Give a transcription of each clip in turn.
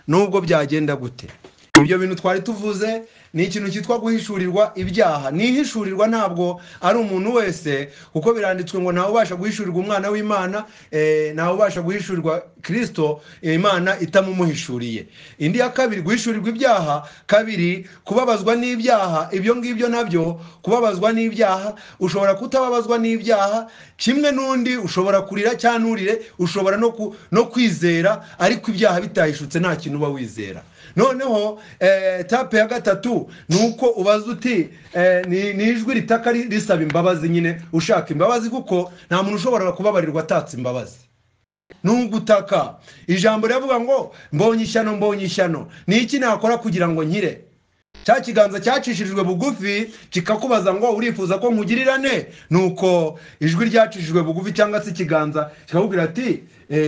nubwo byagenda gute ibyo bintu twari tuvuze ni ikintu cyitwa guhishurirwa ibyaha nihishurirwa ntabwo ari umuntu wese kuko biranditswe ngo ntawe ubasha guhishurirwa umwana w'imana ntawe ubasha guhishurirwa kirisito imana itamumuhishuriye indi ya kabiri guhishurirwa ibyaha kabiri kubabazwa n'ibyaha ibyo ngibyo nabyo kubabazwa n'ibyaha ushobora kutababazwa n'ibyaha kimwe n'undi ushobora kurira cyangwa nturire ushobora no kwizera ariko ibyaha bitahishutse nta kintu uba wizera noneho etape ya gatatu ni uko ubaza uti ni ijwi ritaka risaba imbabazi nyine ushaka imbabazi kuko nta muntu ushobora kubabarirwa atatse imbabazi ni ugutaka ijambo riravuga ngo mbonye ishyano mbonye ishyano ni iki nakora kugira ngo nkire cya kiganza cyacishijwe bugufi kikakubaza ngo urifuza ko nkugirirane ni uko ijwi ryacishijwe bugufi cyangwa se ikiganza kikakubwira ati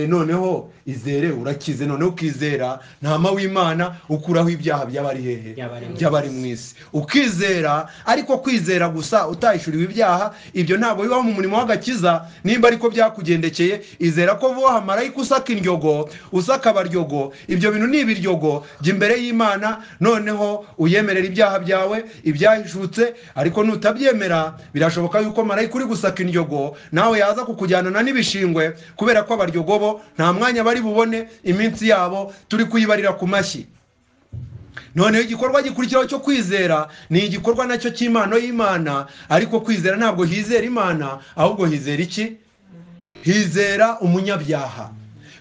noneho izere urakize noneho ukizera ntama w'imana ukuraho ibyaha by'abari hehe by'abari mu isi ukizera ariko kwizera gusa utayishyuriwe ibyaha ibyo ntabwo bibaho mu murimo w'agakiza nimba ariko byakugendekeye izera ko vuba marayika usaka indyogo usaka abaryogo ibyo bintu ni ibiryogo jya imbere y'imana noneho uyemerera ibyaha byawe ibyahishutse ariko nutabyemera birashoboka yuko marayika uri gusaka indyogo nawe yaza kukujyanana n'ibishingwe kubera ko abaryogo nta mwanya bari bubone iminsi yabo turi kuyibarira ku mashyi noneho igikorwa gikurikiraho cyo kwizera ni igikorwa nacyo cy'impano y'imana ariko kwizera ntabwo hizera imana ahubwo hizera iki hizera umunyabyaha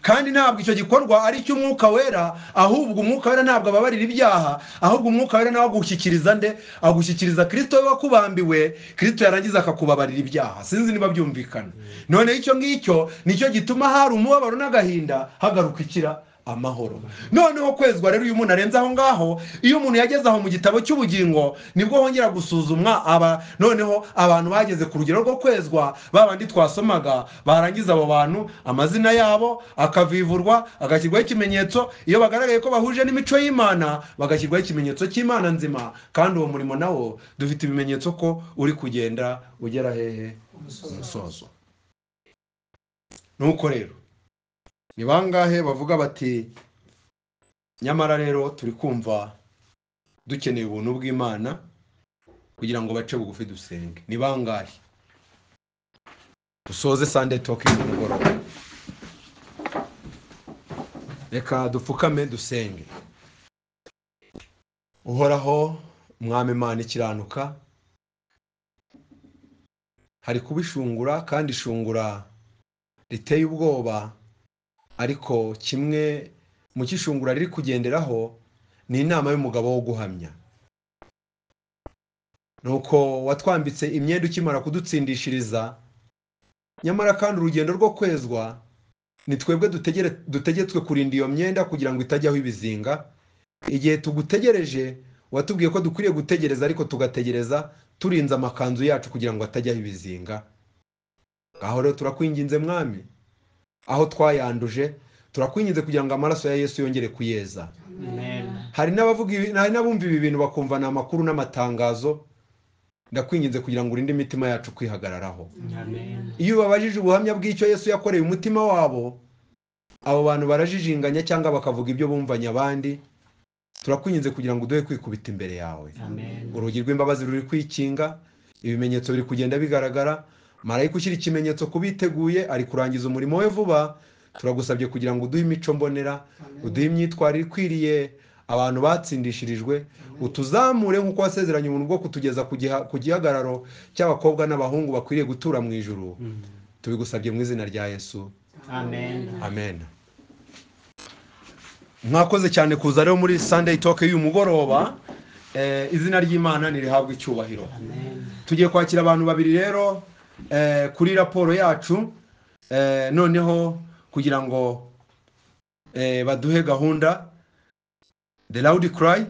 kandi ntabwo icyo gikorwa ari icy'umwuka wera ahubwo umwuka wera ntabwo ababarira ibyaha ahubwo umwuka wera nawe agushyikiriza nde agushyikiriza kirisito we wakubambiwe kirisito yarangiza akakubabarira ibyaha sinzi niba byumvikana noneho icyo ngicyo nicyo gituma hari umubabaro n'agahinda hagaruka ikira amahoro noneho kwezwa rero uyu muntu arenze aho ngaho iyo umuntu yageze aho mu gitabo cy'ubugingo nibwo hongera gusuzumwa aba noneho abantu bageze ku rugero rwo kwezwa babandi twasomaga barangiza abo bantu amazina yabo akavivurwa agashyirwaho ikimenyetso iyo bagaragaye ko bahuje n'imico y'imana bagashyirwaho ikimenyetso cy'imana nzima kandi uwo murimo nawo dufite ibimenyetso ko uri kugenda ugera hehe umusozo nuko rero ni bangahe bavuga bati nyamara rero turi kumva dukeneye ubuntu bw'imana kugira ngo bace bugufi dusenge ni bangahe dusoze sande toki z'umugoroba reka dupfukame dusenge uhoraho mwami imana ikiranuka hari kuba ishungura kandi ishungura riteye ubwoba ariko kimwe mu cy'ishungura riri kugenderaho ni inama y'umugabo wo guhamya ni uko watwambitse imyenda ukimara kudutsindishiriza nyamara kandi urugendo rwo kwezwa ni twebwe dutegetswe kurinda iyo myenda kugira ngo itajyaho ibizinga igihe tugutegereje watubwiye ko dukwiriye gutegereza ariko tugategereza turinze amakanzu yacu kugira ngo atajyaho ibizinga ngaho rero turakwinginze mwami aho twayanduje turakwingize kugira ngo amaraso ya yesu yongere kuyeza hari n'abumva ibi bintu bakumva ni amakuru n'amatangazo ndakwinginze kugira ngo urinde imitima yacu kwihagararaho iyo ubabajije ubuhamya bw'icyo yesu yakoreye umutima wabo abo bantu barajijinganya cyangwa bakavuga ibyo bumvanye abandi turakwinginze kugira ngo uduhe kwikubita imbere yawe urugi rw'imbabazi ruri kwikinga ibimenyetso biri kugenda bigaragara marayika ushyira ikimenyetso ku biteguye ari kurangiza umurimo we vuba turagusabye kugira ngo uduhe imico mbonera uduhe imyitwarire ikwiriye abantu batsindishirijwe utuzamure nk'uko wasezeranye umuntu bwo kutugeza ku gihagararo cy'abakobwa n'abahungu bakwiriye gutura mu ijoro tubigusabye mu izina rya yesu amen mwakoze cyane kuza rero muri sandeyi toke y'uyu mugoroba izina ry'imana ntirihabwe icyubahiro tugiye kwakira abantu babiri rero kuri raporo yacu noneho kugira ngo baduhe gahunda the loud cry